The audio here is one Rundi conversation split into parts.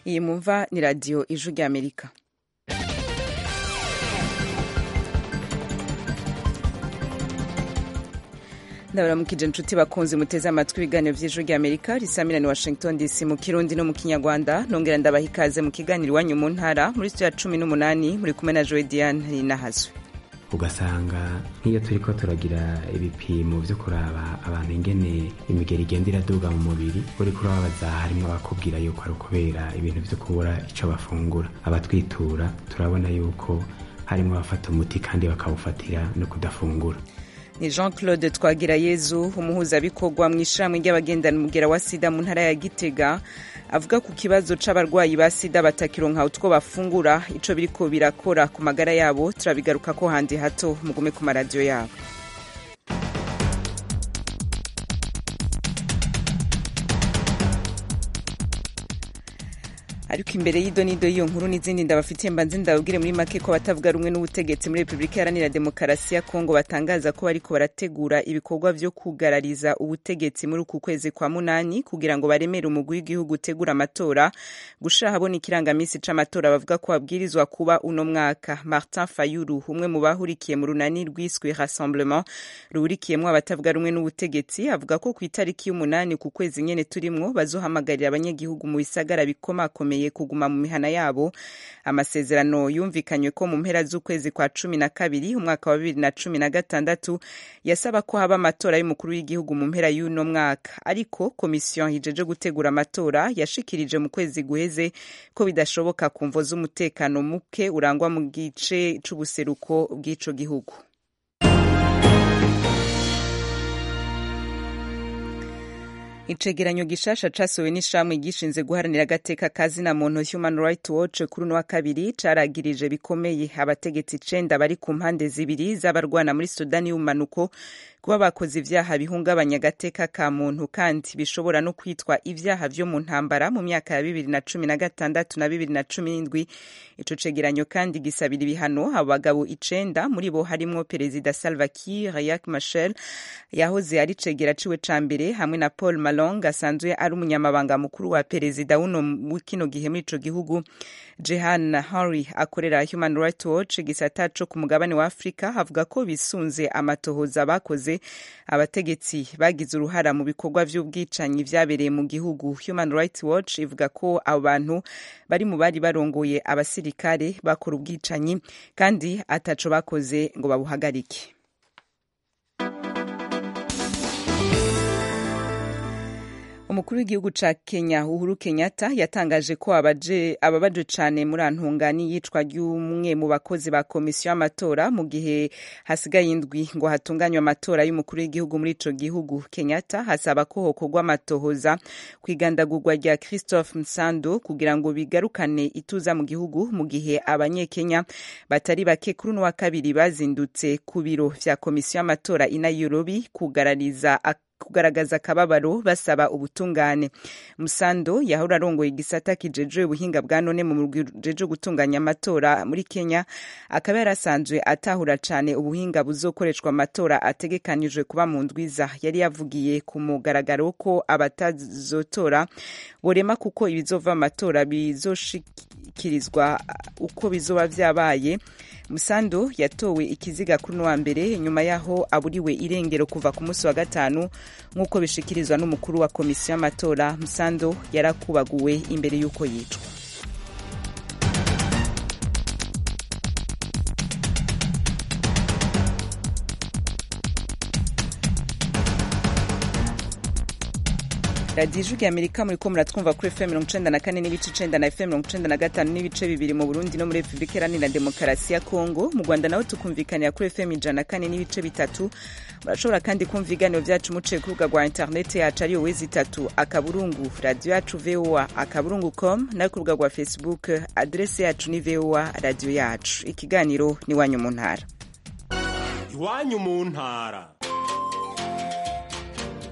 iyi mumva ni radiyo ijwi ry'amerika ndabaramukije inshuti bakunze muteze amatwi ibiganiro by'ijwi ry'amerika risamira ni washington dc mu kirundi no mu kinyarwanda nongera ndabaha ikaze mu kiganiro iwanyu mu ntara muri studio ya cumi n'umunani muri kumwe na joe diane nahazwe ugasanga nk'iyo turi ko turagira ibipimo byo kuraba abantu ingene imigeri igenda iraduga mu mubiri uri kurababaza harimo abakubwira yuko ari ukubera ibintu byo kubura icyo bafungura abatwitura turabona yuko harimo abafata umuti kandi bakawufatira no kudafungura ni jean claude twagirayezu umuhuzabikorwa mu ishyirahamwe ry'abagendana umugera wa sida mu ntara ya gitega avuga ku kibazo c'abarwayi ba sida batakironka utwo bafungura ico biriko birakora ku magara yabo turabigaruka ko handi hato mugume ku maradiyo yabo ariko imbere y'idonido y'iyo nkuru n'izindi ndabafitiye mbanze ndababwire muri make ko batavuga rumwe n'ubutegetsi muri repubulika iharanira demokarasi ya kongo batangaza ko bariko barategura ibikorwa vyo kugarariza ubutegetsi muri uku kwezi kwa munani kugira ngo baremere umugwi w'igihugu utegura amatora gushira habona ikirangamisi c'amatora bavuga ko babwirizwa kuba uno mwaka martin fayulu umwe mu bahurikiye mu runani rwiswe rassemblement ruhurikiyemwo abatavuga rumwe n'ubutegetsi avuga ko ku itariki y'umunani ku kwezi nyene turimwo bazohamagarira abanyagihugu mu bisagara bikomakomeye kuguma mu mihana yabo amasezerano yumvikanywe ko mu mpera z'ukwezi kwa cumi na kabiri umwaka wa bibiri na cumi na gatandatu yasaba ko haba amatora y'umukuru w'igihugu mu mpera y'uno mwaka ariko komisiyo hijeje gutegura amatora yashikirije mu kwezi guheze ko bidashoboka ku mvo z'umutekano muke urangwa mu gice c'ubuseruko bw'ico gihugu icegeranyo gishasha casohowe n'ishramwe gishinze guharanira agateka kazina muntu human right watch kuri uno wa kabiri caragirije bikomeye abategetsi icenda bari ku mpande zibiri z'abarwana muri sudani y'ubumanuko kuba bakoze ivyaha bihungabanya agateka ka muntu kandi bishobora no kwitwa ivyaha vyo mu ntambara mu myaka ya bibiri na cumi na gatandatu na bibiri na cumi n'indwi ico cegeranyo kandi gisabira ibihano abo bagabo icenda muri bo harimwo perezida salva kiir riek machar yahoze ari cegera ciwe ca mbere hamwe na paul malong asanzwe ari umunyamabanga mukuru wa perezida wuno kino gihe muri ico gihugu jehan henry akorera human rights watch gisata co ku mugabane wa afurika avuga ko bisunze amatohoza bakoze abategetsi bagize uruhara mu bikorwa vy'ubwicanyi vyabereye mu gihugu human rights watch ivuga ko abo bantu bari mu bari barongoye abasirikare bakora ubwicanyi kandi ataco bakoze ngo babuhagarike umukuru w'igihugu ca kenya uhuru kenyatta yatangaje ko ababaje cane muri antunga n'iyicwa ry'umwe mu bakozi ba komisiyo y'amatora mu gihe hasigaye indwi ngo hatunganywe amatora y'umukuru w'igihugu muri ico gihugu kenyatta hasaba ko hokorwa amatohoza kw'igandagurwa rya christophe msando kugira ngo bigarukane ituza mu gihugu mu gihe abanyekenya batari bake kuri uno wa kabiri bazindutse ku biro vya komisiyo y'amatora i nairobi kugarariza kugaragaza akababaro basaba ubutungane musando yahora arongoye igisata kijejwe ubuhinga bwa none mu murwi jeje gutunganya amatora muri kenya akaba yarasanzwe atahura cane ubuhinga buzokoreshwa amatora ategekanijwe kuba mu ndwiza yari yavugiye ku mugaragaro ko abatazotora borema kuko ibizova amatora bizoshikirizwa uko bizoba vyabaye musando yatowe ikiziga kuri wa mbere nyuma yaho aburiwe irengero kuva ku munsi wa gatanu nk'uko bishikirizwa n'umukuru wa komisiyo y'amatora musando yarakubaguwe imbere y'uko yicwa radiyo ijwi amerika muri ko muratwumva kuri fm mirongo icenda na kane n'ibice icenda na fm mirongo icenda na gatanu n'ibice bibiri mu burundi no muri repubulika iharanira demokarasi ya kongo mu rwanda naho tukumvikanira kuri fm ijana na kane n'ibice bitatu murashobora kandi kumva ibiganiro vyacu muciye ku rubuga rwa interineti yacu ariyo wezi itatu akaburungu radiyo yacu voa akaburungu com no ku rubuga rwa facebook adrese yacu ni voa radiyo yacu ikiganiro ni iwanyu mu ntara iwanyu mu ntara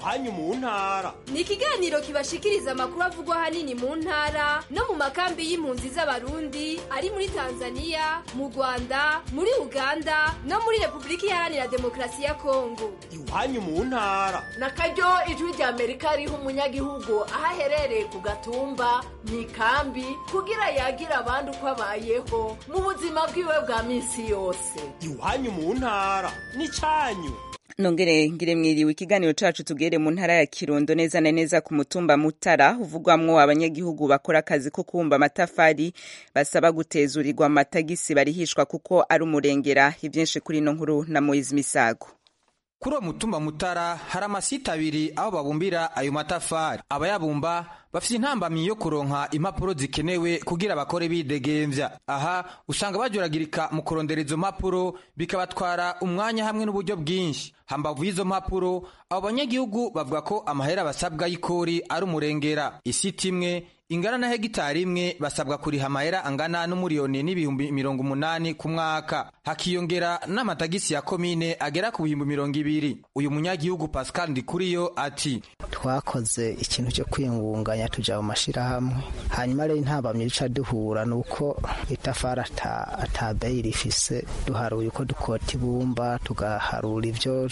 iwanyu mu ntara ni ikiganiro kibashikiriza amakuru avugwa ahanini mu ntara no mu makambi y'impunzi z'abarundi ari muri tanzania mu rwanda muri uganda no muri repubulika iharanira demokarasi ya kongo iwanyu mu ntara na karyo ijwi rya amerika riha umunyagihugu aho aherereye ku gatumba mu ikambi kugira yagira abandi uko abayeho mu buzima bwiwe bwa minsi yose iwanyu mu ntara n'icyanyu nongere ngire mwiriwe ikiganiro cacu tugere mu ntara ya kirundo neza na neza ku mutumba mutara uvugwamwo abanyagihugu bakora akazi ko kubumba amatafari basaba gutezurirwa amatagisi barihishwa kuko ari umurengera ivyinshi kuri ino nkuru na moyizi misago kuri uwo mutumba mutara hari amasite abiri aho babumbira ayo matafari abayabumba bafite intambamyi yo kuronka impapuro zikenewe kugira bakore bidegemvya aha usanga bajuragirika mu kurondera izo mpapuro bikabatwara umwanya hamwe n'uburyo bwinshi hambavu y'izo mpapuro abo banyagihugu bavuga ko amahera basabwa y'ikori ari umurengera isiti imwe ingana na hegitari imwe basabwa kuriha amahera angana n'umuriyoni n'ibihumbi mirongo umunani ku mwaka hakiyongera n'amatagisi ya komine agera ku bihumbi mirongo ibiri uyu munyagihugu pascal ndikuriyo ati twakoze ikintu cyo kwiyungunganya tuja mu mashirahamwe hanyuma rero intabamye ica duhura ni uko itafari ata beyi rifise duharuye uko dukota ibumba tugaharura ivyo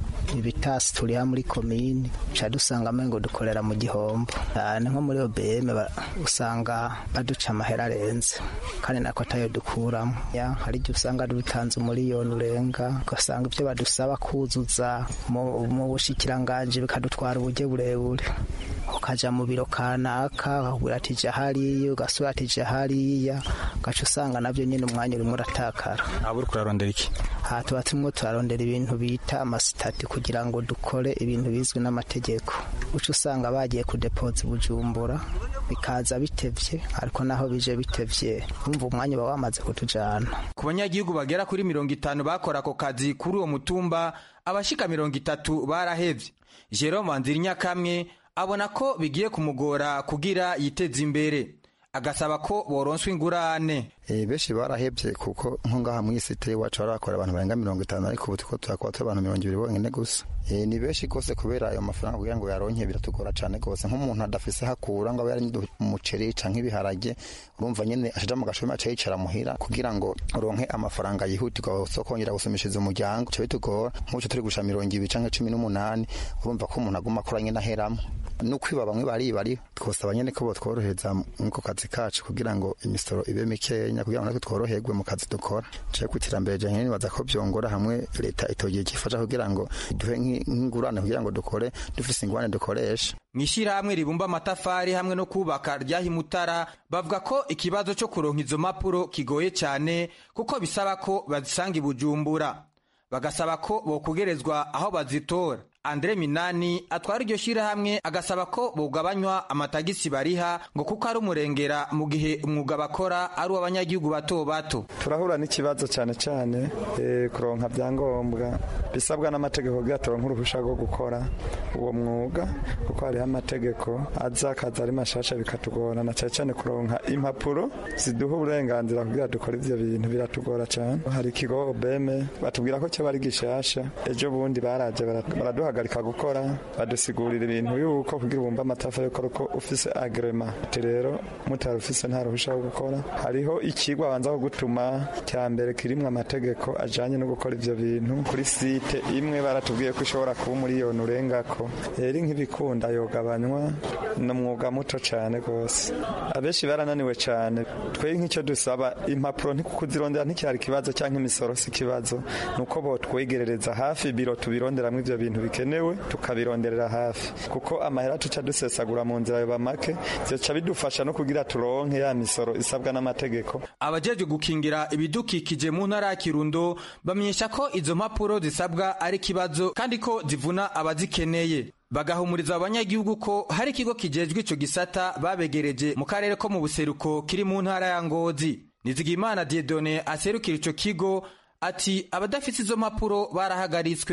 ibitasi turiha muri komini ca dusanga amengo dukorera mu gihombo ni nko muri obm usanga baduca amahera arenze kandi nako atayo dukuramo hari igihe usanga dutanze umuriyoni urenga ugasanga ibyo badusaba kuzuza mu bushikiranganji bikadutwara uburyo burebure ukaja mu biro kanaka ukagura ati ja hariya ugasura ati ja hariya ugaca usanga navyo nyene umwanya urimo uratakara aba uriko urarondera iki aha tuba turimo turarondera ibintu bita amasitati kugira ngo dukore ibintu bizwi n'amategeko uca usanga bagiye kudepoza bujumbura bikaza bitevye ariko naho bije bitevye umva umwanya uba wamaze kutujana ku banyagihugu bagera kuri mirongo itanu bakora ako kazi kuri uwo mutumba abashika mirongo itatu barahevye jerome wanzirinyakamwe abona ko bigiye kumugora kugira yiteze imbere agasaba ko boronswa ingurane benshi barahebye kuko nko ngaha mu isite iwacu barakora abantu barenga mirongo itanu ariko ubu turiko turakora turi abantu mirongo ibiri bonyine gusa ni benshi rwose kubera ayo mafaranga kugira ngo yaronke biratugora cyane rwose nk'umuntu adafise hakura ngo abe yari umuceri canke ibiharage urumva nyene ashaja mu gashumi aca yicara muhira kugira ngo uronke amafaranga yihutirwa so kongera gusumishiriza umuryango ca bitugora nk'uco turi gusha mirongo ibiri canke cumi n'umunani urumva ko umuntu aguma akora nyene aheramo n'ukwiba bamwe baribari twosaba nyene ko botworohereza mw'ako kazi kacu kugira ngo imisoro ibe mikenya kugira ngo natwe tworoherwe mu kazi dukora caye ku iterambere janye nibaza ko vyongora hamwe leta itogiye gifasha kugira ngo duhe nk'ingurane kugira ngo dukore dufise ingurane dukoresha mw'ishirahamwe ribumba amatafari hamwe no kubaka ryahimutara bavuga ko ikibazo co kuronka izo mpapuro kigoye cane kuko bisaba ko bazisanga i bujumbura bagasaba ko bokugerezwa aho bazitora andre minani atwara iryo shirahamwe agasaba ko bogabanywa amatagisi bariha ngo kuko ari umurengera mu gihe umwuga bakora ari uw'abanyagihugu bato bato turahura n'ikibazo cyane cyane e, kuronka byangombwa bisabwa n'amategeko kugira turonke uruhusha rwo gukora uwo mwuga kuko hariho amategeko aza akaza ari mashasha bikatugora na cyane cyane kuronka impapuro ziduha uburenganzira kugira dukore ivyo bintu biratugora cyane hari ikigo obeme batubwira ko cyo bari gishasha ejo bundi baraje baraduha baraduhagarika gukora badusigurira ibintu yuko kugira ubumba amatafari yuko uko ufise agrema ati rero mutari ufise nta ruhusha wo gukora hariho ikigwa abanza kugutuma cya mbere kirimwo amategeko ajanye no gukora ivyo bintu kuri site imwe baratubwiye ko ishobora kuba umuriyoni urengako rero nk'ibikunda yogabanywa ni umwuga muto cane rwose abenshi barananiwe cane twe nk'icyo dusaba impapuro kuzirondera nticyari ikibazo cyangwa imisoro si ikibazo ni uko botwegerereza hafi biro tubironderamwo ivyo bintu bikenewe tukabironderera hafi kuko amahera tuca dusesagura mu nzira yoba make vyoca bidufasha no kugira turonke ya misoro isabwa n'amategeko abajejwe gukingira ibidukikije mu ntara ya kirundo bamenyesha ko izo mpapuro zisabwa ari ikibazo kandi ko zivuna abazikeneye bagahumuriza abanyagihugu ko hari ikigo kijejwe ico gisata babegereje mu karere ko mu buseruko kiri mu ntara ya ngozi nizigimana diedone aserukira ico kigo ati abadafite izo mpapuro barahagaritswe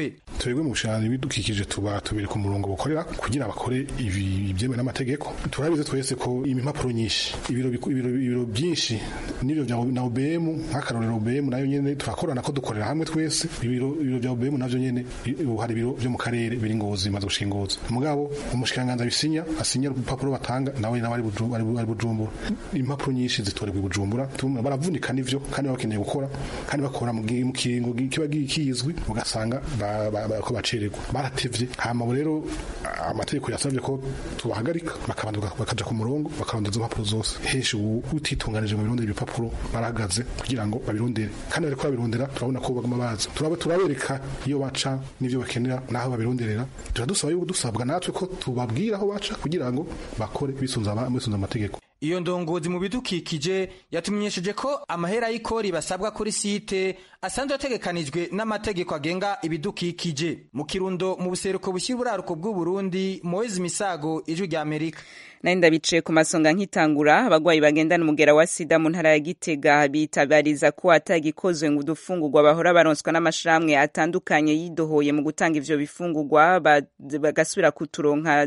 twebwe mu bushanyi bidukikije tuba tubiri ku murongo bukorera kugira bakore ibi byemewe n'amategeko turabizi twese ko impapuro nyinshi ibiro ibiro ibiro byinshi n'ibiro bya na OBM nk'akarorero OBM nayo nyene turakorana ko dukorera hamwe twese ibiro ibiro bya OBM navyo nyene hari ibiro byo mu karere biri ngozi maze gushingoza mugabo umushikiranganza bisinya asinya urupapuro batanga nawe nawe ari bujumbura impapuro nyinshi zitorerwa bujumbura baravunika nivyo kandi bakeneye gukora kandi bakora mu kiringo kiba kizwi ugasanga ko bacererwa baratevye hama rero amategeko yasabye ko tubahagarika bakabanza bakaja ku murongo bakarondera izo mpapuro zose henshi ubu utitunganije mu birondera ibipapuro barahagaze kugira ngo babirondere kandi bariko babirondera turabona ko baguma baza turabereka iyo baca n'ivyo bakenera n'aho babironderera turadusaba yuko dusabwa natwe ko tubabwira aho baca kugira ngo bakore bisunza amategeko iyo ndongozi mu bidukikije yatumenyesheje ko amahera y'ikori basabwa kuri site asanzwe ategekanijwe n'amategeko agenga ibidukikije mu kirundo mu buseruko bushyira uburaruko bw'uburundi moezi misago ijwi rya amerika nari ndabicaye ku masonga nkitangura abagwayi bagendana umugera wa sida mu ntara ya gitega bitabariza ko atagikozwe ngo udufungurwa bahora baronswa n'amashirahamwe atandukanye yidohoye mu gutanga ivyo bifungurwa bagasubira kuturonka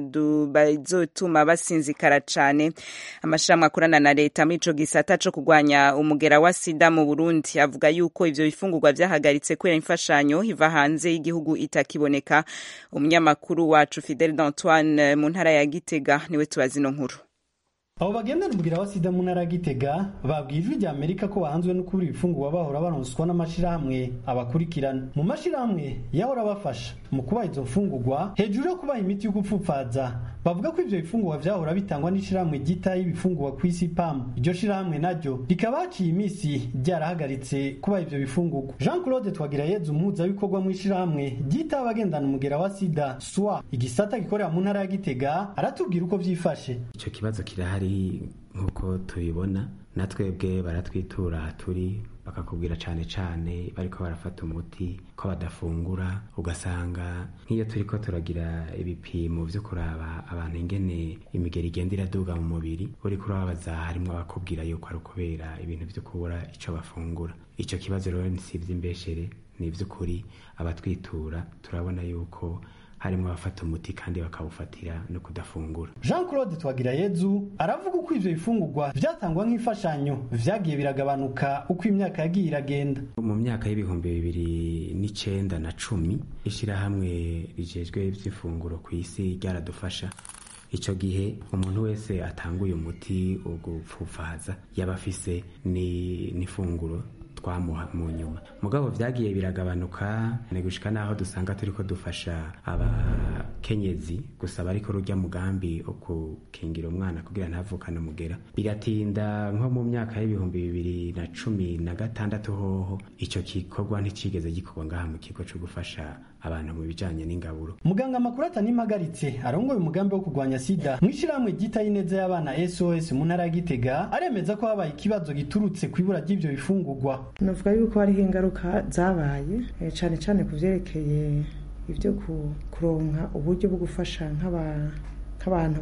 bazotuma basinzikara cane amashirahamwe akorana na leta muri ico gisata co kugwanya umugera wa sida mu burundi avuga yuko ivyo bifungurwa vyahagaritse kubera imfashanyo iva hanze y'igihugu itakiboneka umunyamakuru wacu fidel d'antoine mu ntara ya gitega niwe tubazi ino nkuru abo bagendana umugira wa sida mu ntara ya gitega babwiye ijwi rya amerika ko bahanzwe no kubura ibifungurwa bahora baronswa n'amashirahamwe abakurikirana mu mashirahamwe yahora abafasha mu kubaha izo mfungurwa hejuru yo kubaha imiti yo gupfupfaza bavuga ko ivyo bifungurwa vyahora bitangwa n'ishirahamwe ryitaye ibifungurwa ku isi pam iryo shirahamwe naryo rikaba haciye imisi ryarahagaritse kubaha ivyo bifungurwa jean claude twagirayezu umuhuzabikorwa mu ishirahamwe ryitaye abagendana umugera wa sida swa igisata gikorera mu ntara ya gitega aratubwira uko vyifashe ico kibazo kirahari nk'uko tubibona natwebwe baratwitura turi bakakubwira cane cane bariko barafata umuti ko badafungura ugasanga nk'iyo turiko turagira ibipimo vyo kuraba abantu ingene imigeri igenda iraduga mu mubiri uriko urababaza harimwo abakubwira yuko ari ukubera ibintu vyo kubura ico bafungura ico kibazo rero si ivy'imbeshere ni ivy'ukuri abatwitura turabona yuko harimo abafata umuti kandi bakawufatira no kudafungura jean claude twagirayezu aravuga uko ivyo bifungurwa vyatangwa nk'imfashanyo vyagiye biragabanuka uko imyaka yagiye iragenda mu myaka y'ibihumbi bibiri n'icenda na cumi ishirahamwe rijejwe ivy'ifunguro ku isi ryaradufasha ico gihe umuntu wese atanguye umuti wo gupfufaza yaba afise n'ifunguro twamuha mu nyuma mugabo vyagiye biragabanuka ni gushika naho dusanga turiko dufasha abakenyezi gusa bariko rurya mugambi wo gukingira umwana kugira ntavukane umugera biratinda nko mu myaka y'ibihumbi bibiri na cumi na gatandatu hoho ico gikorwa nticigeze gikorwa ngaha mu kigo co gufasha abantu mu bijanye n'ingaburo muganga amakuru atanimpagaritse arongoye umugambi wo kurwanya sida mw'ishirahamwe ryitaye ineza y'abana sos mu ntara ya gitega aremeza ko habaye ikibazo giturutse ku ibura ry'ivyo bifungurwa navuga yuko hariho ingaruka zabaye cane cane ku vyerekeye ivyo kuronka uburyo bwo gufasha nk'abantu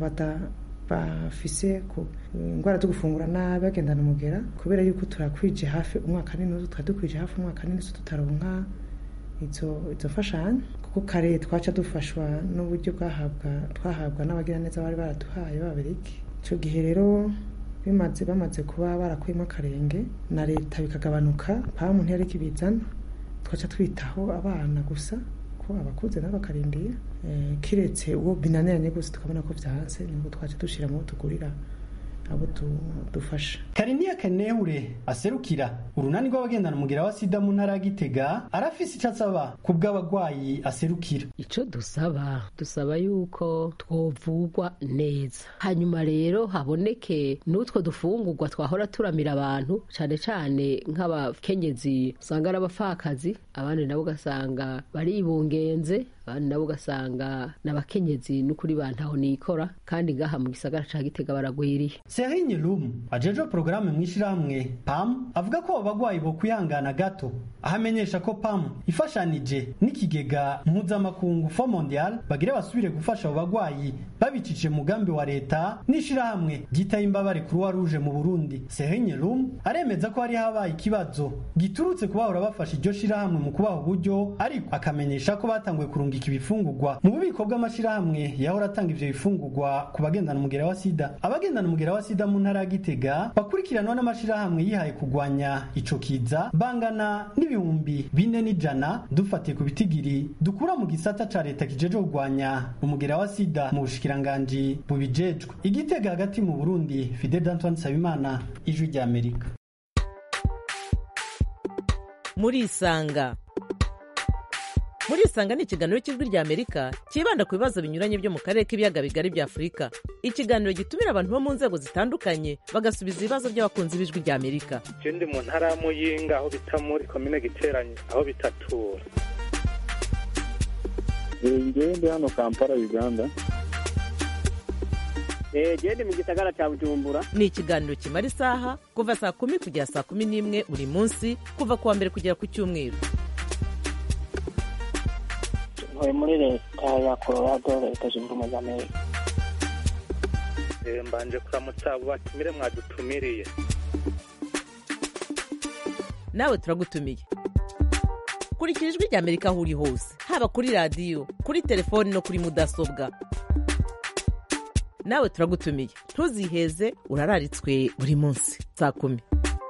bafise indwara zo gufungura nabi bagendana umugera kubera yuko turakwije hafi umwaka n'inusu twari dukwije hafi umwaka n'inusu tutaronka izo mfashanyo kuko kare twaca dufashwa n'uburyo bwahabwa twahabwa n'abagiraneza bari baraduhaye b'ababiriki icyo gihe rero bimaze bamaze kuba barakuyemo akarenge na leta bikagabanuka pamu ntiyariko ibizana twaca twitaho abana gusa ko abakuze nabo bakarindiye kiretse uwo binaniranye gusa tukabona ko byanze nibwo twaca dushyira mu tugurira abo dufasha kariniya kanehure aserukira urunani rw'abagendana umugera wa sida mu ntara ya gitega arafise icyo asaba ku bw'abagwayi aserukira icyo dusaba dusaba yuko twovugwa neza hanyuma rero haboneke n'utwo dufungurwa twahora turamira abantu cyane cyane nk'abakenyezi usanga ari abapfakazi abandi nabo ugasanga baribungenze abandi nabo ugasanga n'abakenyezi n'ukuri bantaho nikora kandi ngaha mu gisagara ca gitega baragwiriye Serigne Lum ajeje porogaramu mu ishirahamwe PAM avuga ko abo bagwayi bo kwihangana gato aho amenyesha ko PAM ifashanije n'ikigega mpuzamakungu Fond Mondial bagire basubire gufasha abo bagwayi babicishije mugambi wa leta n'ishirahamwe ryitaye imbabare Croix Rouge mu Burundi Serigne Lum aremeza ko hari habaye ikibazo giturutse kubahora bafasha iryo shirahamwe mu kubaha uburyo ariko akamenyesha ko batanguye kurungika ibifungurwa mu bubiko bw'amashirahamwe yahora atanga ivyo bifungurwa ku bagendana umugera wa sida abagendana umugera wa sida mu ntara ya Gitega bakurikiranwa n'amashirahamwe yihaye kugwanya ico kiza bangana n'ibihumbi bine n'ijana dufatiye ku bitigiri dukura mu gisata ca leta kijeje kugwanya umugera wa sida mu bushikiranganji bubijejwe igitega hagati mu Burundi Fidel Antoine Sabimana ijwi rya Amerika muri isanga muri isanga ni ikiganiro cy'ijwi rya amerika cyibanda ku bibazo binyuranye byo mu karere k'ibiyaga bigari bya afurika ikiganiro gitumira abantu bo mu nzego zitandukanye bagasubiza ibibazo by'abakunzi b'ijwi rya amerika je ndi mu ntara ya muyinga aho bita muri komine giteranye aho bitatura ngewe ndi hano kampala uganda gende mu gisagara cya bujumbura ni ikiganiro kimara isaha kuva saa kumi kugera saa kumi n'imwe buri munsi kuva ku wa mbere kugera ku cyumweru ntuye muri leta ya colorado leta zunze ubumwe za amerika Eh, mbanje kuramutsa abo batumire mwadutumiriye nawe turagutumiye kurikira ijwi rya amerika aho uri hose haba kuri radiyo kuri telefoni no kuri mudasobwa nawe turagutumiye ntuziheze urararitswe buri munsi saa kumi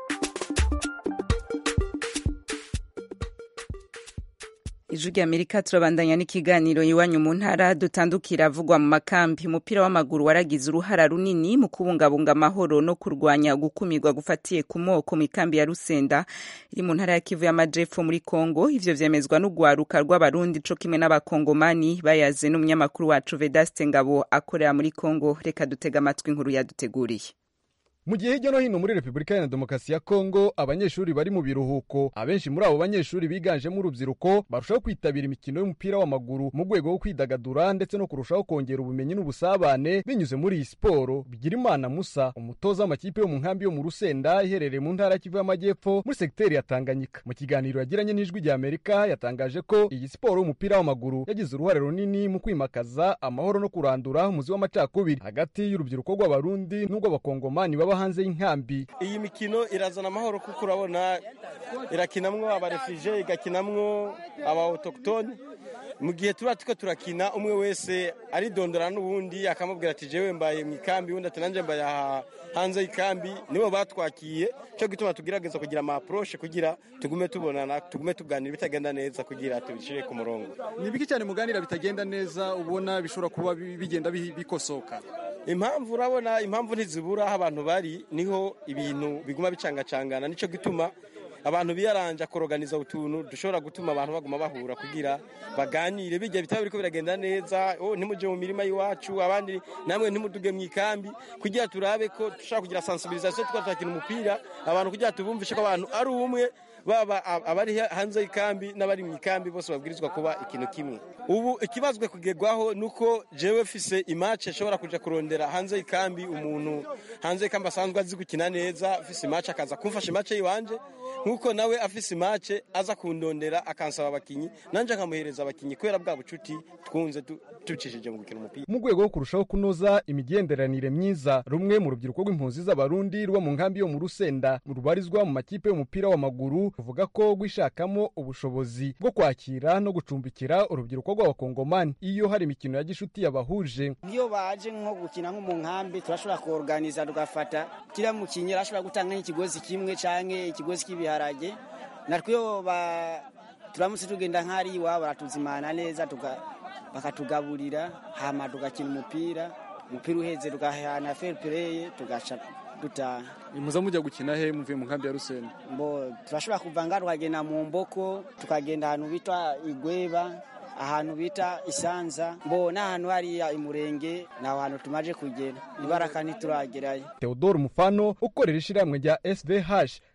ijwi rya amerika turabandanya n'ikiganiro iwanyu mu ntara dutandukira avugwa mu makambi umupira w'amaguru waragize uruhara runini mu kubungabunga amahoro no kurwanya gukumirwa gufatiye ku moko mu ikambi ya rusenda iri mu ntara ya kivu y'amajepfo muri kongo ivyo vyemezwa n'urwaruka rw'abarundi co kimwe n'abakongomani bayaze n'umunyamakuru wacu vedaste ngabo akorera muri kongo reka dutega amatwi inkuru yaduteguriye mu gihe hirya no hino muri repubulika iharanira demokarasi ya kongo abanyeshuri bari mu biruhuko abenshi muri abo banyeshuri biganjemo urubyiruko barushaho kwitabira imikino y'umupira w'amaguru mu rwego rwo kwidagadura ndetse no kurushaho kongera ubumenyi n'ubusabane binyuze muri iyi siporo bigirimana musa umutoza w'amakipe yo mu nkambi yo mu rusenda iherereye mu ntara ya kivu y'amajyepfo muri segiteri ya tanganyika mu kiganiro yagiranye n'ijwi rya amerika yatangaje ko iyi siporo y'umupira w'amaguru yagize uruhare runini mu kwimakaza amahoro no kurandura umuzi w'amacakubiri hagati y'urubyiruko rw'abarundi n'urw'abakongomani baba hanze y'inkambi iyi mikino irazana amahoro kuko urabona irakinamwo abarefije igakinamwo aba autochtone mu gihe tuba turiko turakina umwe wese aridondora n'ubundi akamubwira ati jewe mbaye mu ikambi undi ati nanje mbaye aha hanze y'ikambi nibo batwakiye cyo gituma tugerageza kugira ama approche kugira tugume tubonana tugume tuganira bitagenda neza kugira tubishire ku murongo ni biki cyane muganira bitagenda neza ubona bishobora kuba bi- bigenda bi- bikosoka impamvu urabona impamvu ntizibura aho abantu bari niho ibintu biguma bicangacangana nicyo gituma abantu biyaranja koroganiza utuntu dushobora gutuma abantu baguma bahura kugira baganire bijya bitaba biriko biragenda neza oh ntimuje mu mirima y'iwacu abandi namwe ntimuduge mu ikambi kugira turabe ko dushobora kugira sensibilisation tukaba turakina umupira abantu kugira tubumvishe ko abantu ari umwe baba ab- abari hanze y'ikambi n'abari mu ikambi bose babwirizwa kuba ikintu kimwe ubu ikibazwe kugerwaho nuko jewe fise imace nshobora kuja kurondera hanze y'ikambi umuntu hanze y'ikambi asanzwe azi gukina neza afise imace akaza kumfasha imace yiwanje nkuko nawe afise imace aza kundondera akansaba abakinyi nanje nkamuhereza abakinyi kubera bwa bucuti twunze tu- tubicishije mu gukina umupira mu rwego rwo kurushaho kunoza imigenderanire myiza rumwe mu rubyiruko rw'impunzi z'abarundi ruba mu nkambi yo mu rusenda rubarizwa mu makipe y'umupira w'amaguru ruvuga ko rwishakamo ubushobozi bwo kwakira no gucumbikira urubyiruko rw'abakongomani iyo hari imikino ya gishuti yabahuje iyo baje nko gukina nko mu nkambi turashobora kuorganiza tugafata kila mukinyi arashobora gutanga nk'ikigozi kimwe canke ikigozi k'ibiharage natwe iyo ba- turamutse tugenda nk'ari iwabo baratuzimana neza tuga- bakatugaburira hama tugakina umupira umupira uheze tugahana fair play tugaca dutaha muza mujya gukina he muvuye mu nkambi ya rusenda mbo turashobora kuva ngaha tukagenda mu mboko tukagenda ahantu bita igweba ahantu bita isanza mbo n'ahantu hariya imurenge ni aho hantu tumaze kugera ibaraka ntituragerayo Theodore Mufano ukorera ishyirahamwe rya SVH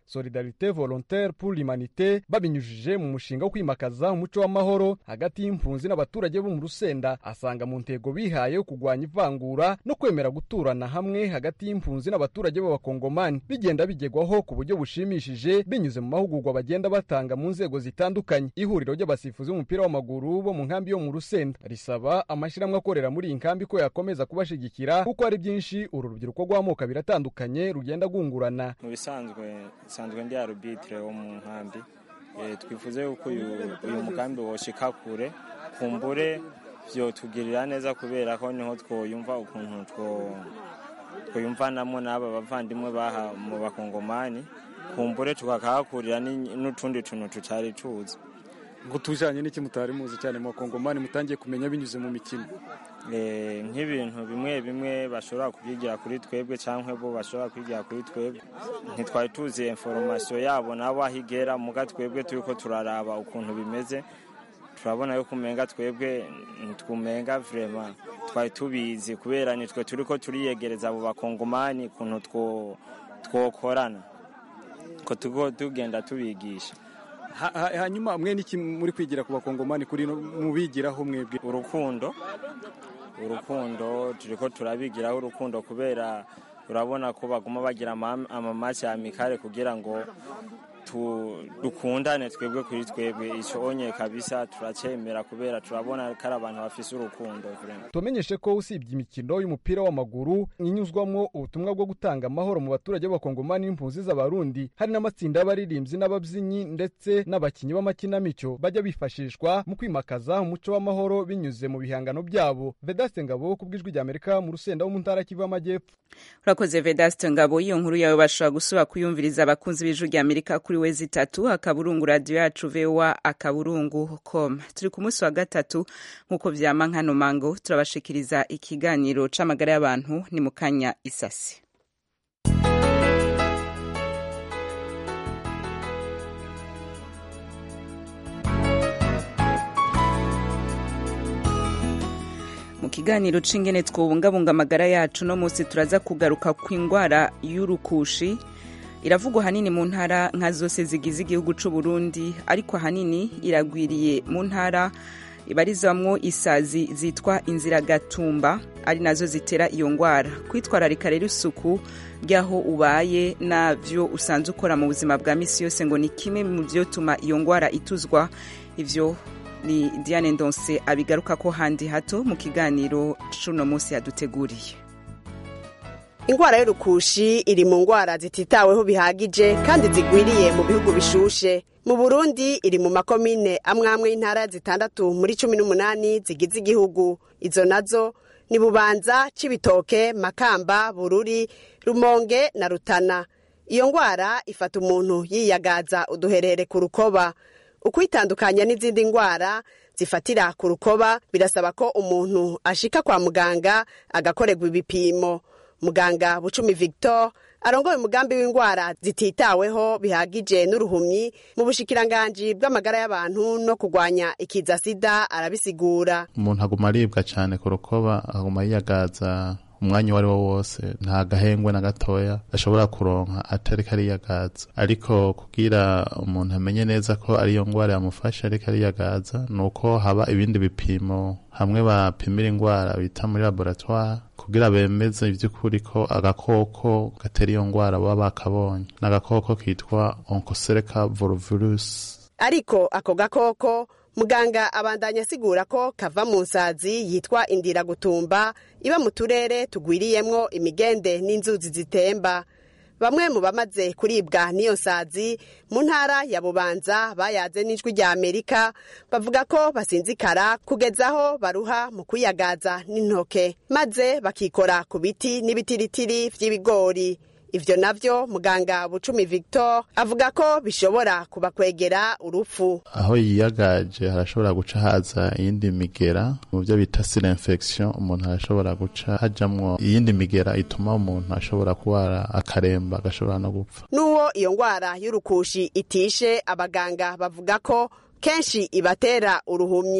solidarite volontaire pour l'humanité babinyujije mu mushinga wo kwimakaza umuco w'amahoro hagati y'impunzi n'abaturage bo mu rusenda asanga mu ntego bihaye yo kurwanya ivangura no kwemera guturana hamwe hagati y'impunzi n'abaturage b'abakongomani bigenda bigegwaho ku buryo bushimishije binyuze mu mahugurwa bagenda batanga mu nzego zitandukanye ihuriro ry'abasifuzi b'umupira w'amaguru bo mu nkambi yo mu rusenda risaba amashyirahamwe akorera muri iyi nkambi ko yakomeza kubashigikira kuko hari byinshi uru rubyiruko rw'amoko abiri atandukanye rugenda rwungurana mu bisanzwe nsanzwe ndi arubitire wo mu nkambi twifuze yuko uyu mugambi woshika kure kumbure vyotugirira neza kubera ko niho twoyumva ukuntu twoyumvanamo n'aba bavandimwe baha mu bakongomani kumbure tukakahakurira n'utundi tuntu tutari tuzi ngo tujanye n'iki mutari muzi cyane mu bakongomani mutangiye kumenya binyuze mu mikino nk'ibintu bimwe bimwe bashobora kubyigira kuri twebwe cyangwa bo bashobora kwigira kuri twebwe ntitwari tuzi inforomasiyo yabo nabo aho igera muga twebwe turi ko turaraba ukuntu bimeze turabona yuko umenga twebwe ntitwumenga vrema twari tubizi kubera nitwe turi ko turiyegereza abo bakongomani ukuntu twokorana ko tugo tugenda tubigisha hanyuma mwe niki muri kwigira ku bakongomani kuri mubigiraho mwebwe urukundo urukundo turi ko turabigiraho urukundo kubera urabona ko baguma bagira amamasi ya mikare kugira ngo dukundane twebwe kuri twebwe icyo onye kabisa turacyemera kubera turabona ko ari abantu bafise urukundo tumenyeshe ko usibye imikino y'umupira w'amaguru inyuzwamo ubutumwa bwo gutanga amahoro mu baturage b'abakongomani n'impunzi z'abarundi hari n'amatsinda y'abaririmbyi n'ababyinnyi ndetse n'abakinnyi b'amakinamico bajya bifashishwa mu kwimakaza umuco w'amahoro binyuze mu bihangano byabo vedaste ngabo ku bw'ijwi ry'amerika mu rusenda wo mu ntara kivu y'amajyepfo urakoze vedaste ngabo iyo nkuru yawe bashobora gusubira kuyumviriza abakunzi b'ijwi ry'amerika kuri wezi itatu akaburungu radiyo yacu vewa akaburungu com turi ku munsi wa gatatu nk'uko vyama nkano mango turabashikiriza ikiganiro c'amagara y'abantu ni mu kanya isasi mu kiganiro c'ingene twobungabunga amagara yacu no munsi turaza kugaruka ku ingwara y'urukushi iravugwa hanini mu ntara nka zose zigize igihugu c'u Burundi ariko hanini iragwiriye mu ntara ibarizwamwo isazi zitwa inziragatumba ari nazo zitera iyo ngwara kwitwararika rero isuku ry'aho ubaye navyo usanzwe ukora mu buzima bwa misi yose ngo ni kimwe mu vyotuma iyo ngwara ituzwa ivyo ni Diane Ndonse abigaruka ko handi hato mu kiganiro c'uno munsi yaduteguriye ingwara y'urukushi iri mu ngwara zititaweho bihagije kandi zigwiriye mu bihugu bishushe mu burundi iri mu makomine amwe amwe y'intara zitandatu muri cumi n'umunani zigize igihugu izo nazo ni bubanza cibitoke makamba bururi rumonge na rutana iyo ngwara ifata umuntu yiyagaza uduherere ku rukoba ukwitandukanya n'izindi ngwara zifatira ku rukoba birasaba ko umuntu ashika kwa muganga agakorerwa ibipimo muganga bucumi victor arongoye umugambi w'indwara zititaweho bihagije n'uruhumyi mu bushikiranganji bw'amagara y'abantu no kurwanya ikiza sida arabisigura umuntu aguma aribwa cyane ku rukoba aguma yiyagaza umwanya uwo ari wo wose nta gahengwe na gatoya ashobora kuronka atari kariyagaza ariko kugira umuntu amenye neza ko ariyo ngwara yamufasha ariko ariyagaza ni uko haba ibindi bipimo hamwe bapimira indwara bita muri laboratoire kugira bemeze ivy'ukuri ko agakoko gatera iyo ngwara baba bakabonye ni agakoko kitwa oncocerca volvirus ariko ako gakoko muganga abandanya asigura ko kava mu nsazi yitwa indiragutumba iba mu turere tugwiriyemwo imigende n'inzuzi zitemba bamwe mu bamaze kuribwa n'iyo nsazi mu ntara ya bubanza bayaze n'ijwi rya amerika bavuga ko basinzikara kugeza aho baruha mu kwiyagaza n'intoke maze bakikora ku biti n'ibitiritiri vy'ibigori ivyo navyo muganga bucumi victor avuga ko bishobora kubakwegera urupfu aho yiyagaje harashobora guca haza iyindi migera mu byo bita sile infection umuntu arashobora guca hajamwo iyindi migera ituma umuntu ashobora kubara akaremba agashobora no gupfa n'uwo iyo ngwara y'urukushi itishe abaganga bavuga ko kenshi ibatera uruhumyi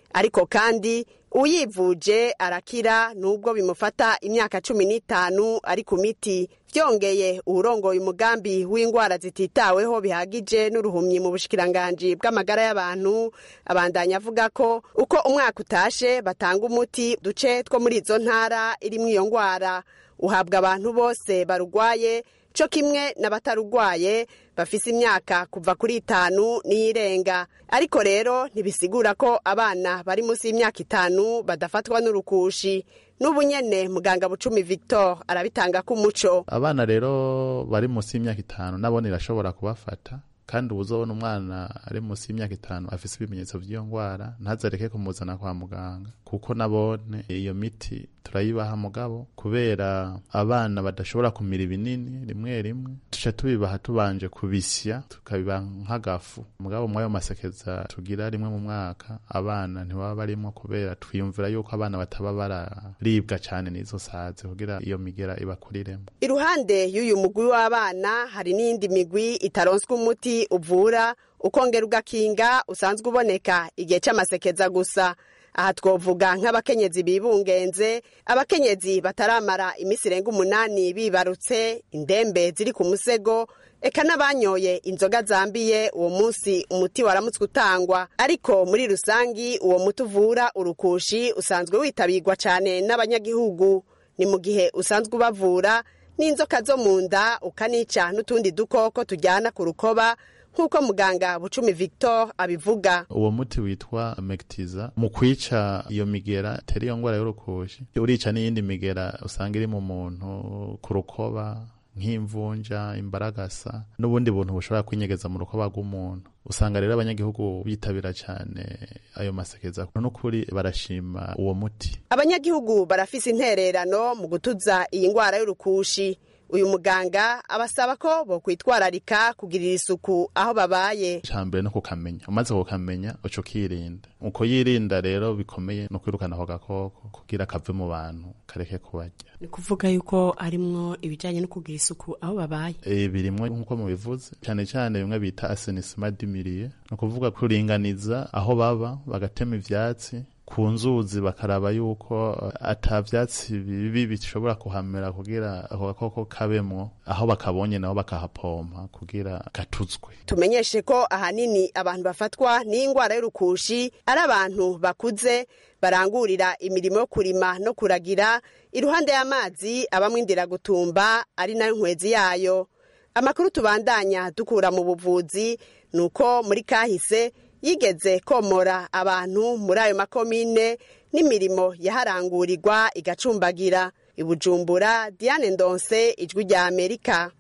ariko kandi uyivuje arakira nubwo bimufata imyaka cumi n'itanu ari ku miti vyongeye uwurongoye umugambi w'indwara zititaweho bihagije n'uruhumyi mu bushikiranganji bw'amagara y'abantu abandanya avuga ko uko umwaka utashe batanga umuti duce two muri izo ntara irimwo iyo ndwara uhabwa abantu bose barugwaye co kimwe n'abatarugwaye bafise imyaka kuva kuri itanu n'iyirenga ariko rero ntibisigura ko abana bari munsi y'imyaka itanu badafatwa n'urukushi n'ubu nyene muganga bucumi victor arabitanga k'umuco abana rero bari munsi y'imyaka itanu nabone irashobora kubafata kandi ubuzobona umwana ari munsi y'imyaka itanu afise ibimenyetso vy'iyo ngwara ntazareke kumuzana kwa muganga kuko nabone iyo miti turayibaha mugabo kubera abana badashobora kumira ibinini rimwe rimwe tuca tubibaha tubanje kubisya tukabibaha nk'agafu mugabo mwayo masekeza tugira rimwe mu mwaka abana ntibaba barimwo kubera twiyumvira yuko abana bataba bararibwa cane n'izo sazi kugira iyo migera ibakuriremo iruhande y'uyu mugwi w'abana hari n'iyindi migwi itaronswa umuti uvura ukongera ugakinga usanzwe uboneka igihe c'amasekeza gusa aha twovuga nk'abakenyezi bibungenze abakenyezi bataramara iminsi irenga umunani bibarutse indembe ziri ku musego eka n'abanyoye inzoga zambiye uwo munsi umuti waramutswe utangwa ariko muri rusangi uwo muti uvura urukushi usanzwe witabirwa cyane n'abanyagihugu ni mu gihe usanzwe ubavura n'inzoka zo mu nda ukanica n'utundi dukoko tujyana ku rukoba nk'uko muganga bucumi victor abivuga uwo muti witwa mekitiza mu kwica iyo migera itera iyo ngwara y'urukushi urica n'iyindi migera usanga iri mu muntu ku rukoba nk'imvunja imbaragasa n'ubundi buntu bushobora kwinyegeza mu rukoba rw'umuntu usanga rero abanyagihugu bitabira cyane ayo masekeza n'ukuri barashima uwo muti abanyagihugu barafise intererano mu gutuza iyi ndwara y'urukushi uyu muganga abasaba ko bokwitwararika kugirira isuku aho babaye icambere no kukamenya umaze kukamenya uca ukirinda uko yirinda rero bikomeye no kwirukana ako gakoko kugira kave mu bantu kareke kubarya ni kuvuga yuko harimwo ibijyanye no kugira isuku aho babaye e, birimwo nk'uko mubivuze cyane cyane bimwe bita asenisima dimiriye ni ukuvuga kuringaniza aho baba bagatema ivyatsi ku nzuzi bakaraba yuko ata vyatsi bibi bishobora kuhamera kugira ako gakoko kabemwo aho bakabonye nabo bakahapompa kugira gatuzwe tumenyeshe ko ahanini abantu bafatwa n'indwara y'urukushi ari abantu bakuze barangurira imirimo yo kurima no kuragira iruhande y'amazi abamwo indiragutumba ari nayo nkwezi yayo amakuru tubandanya dukura mu buvuzi ni uko muri kahise yigeze komora abantu muri ayo makomine n'imirimo yaharangurirwa igacumbagira ibujumbura diane ndonse ijwi rya amerika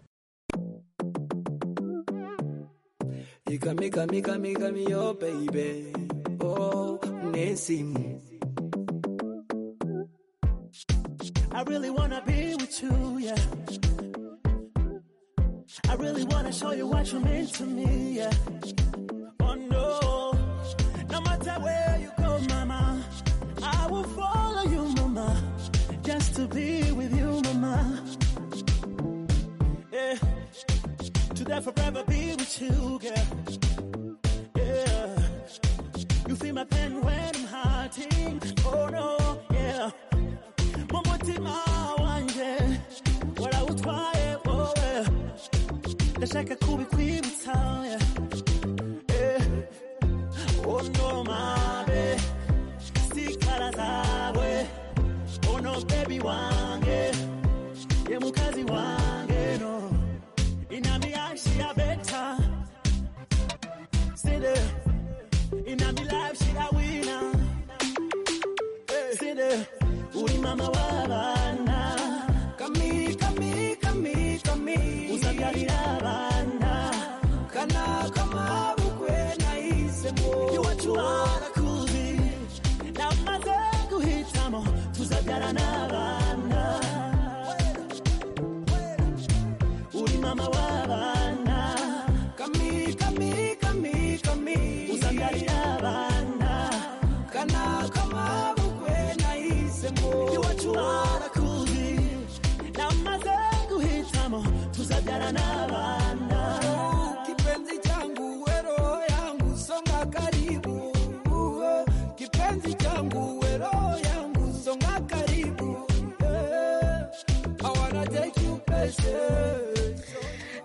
I really wanna be with you, yeah. I really wanna show you what you mean to me, yeah. Oh no, no matter where you go, mama, I will follow you, mama, just to be with you, mama. Yeah, to forever be with you, girl. Yeah, you feel my pain when I'm hurting. Oh no, yeah, mumutima wanje, warawutwaye wowe, ndashaka kubikwibutsa, yeah. Oh no, mabe, sikala zawe. Oh no, baby wange, ye mukazi wange no. Inami ashi ya beta, sinde. Inami life she a winner, sinde. Uri mama wa bana, kami kami kami kami. Usabyarira abana, kana kama bukwe nahisemo. Iwacu harakuzi, namaze guhitamo, tuzabyara n'abana. Uri mama w'abana, kami kami kami kami. Uzabyarira abana, kana kama bukwe nahisemo. Iwacu harakuzi, namaze guhitamo, tuzabyara n'abana. Kipenzi changu, we roho yangu, songa karibu. Kipenzi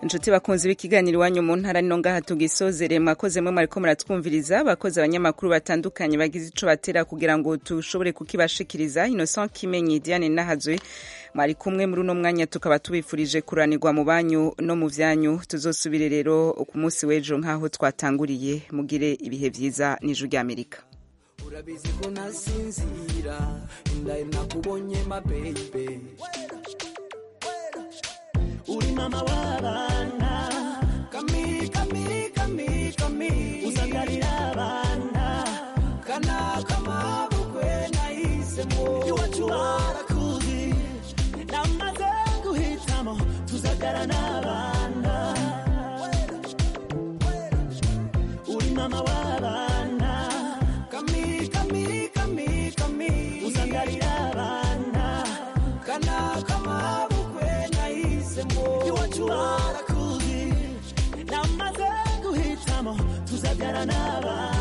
inshuti bakunzi b'ikiganiro iwanyu mu ntara nino ngaha tugisozere mwakoze mwe mwariko muratwumviriza abakozi abanyamakuru batandukanye bagize ico batera kugira ngo tushobore kukibashikiriza innocent kimenyi diane nahazwe mwari kumwe muri uno mwanya tukaba tubifurije kuranirwa mu banyu no mu vyanyu tuzosubire rero ku munsi w'ejo nk'aho twatanguriye mugire ibihe vyiza n'ijuru ry'amerika urabizi ko nasinzira indaye nakubonye mabebe uri mama w'abana kami kami kami kami usagarira abana kana kamabukwe nahisemo iwacu barakuzi namaze guhitamo tuzagara n'abana uri mama w'abana kami kami kami kami usagarira abana kana kamabukwe nahisemo iwacu barakuzi namaze guhitamo tuzagara n'abana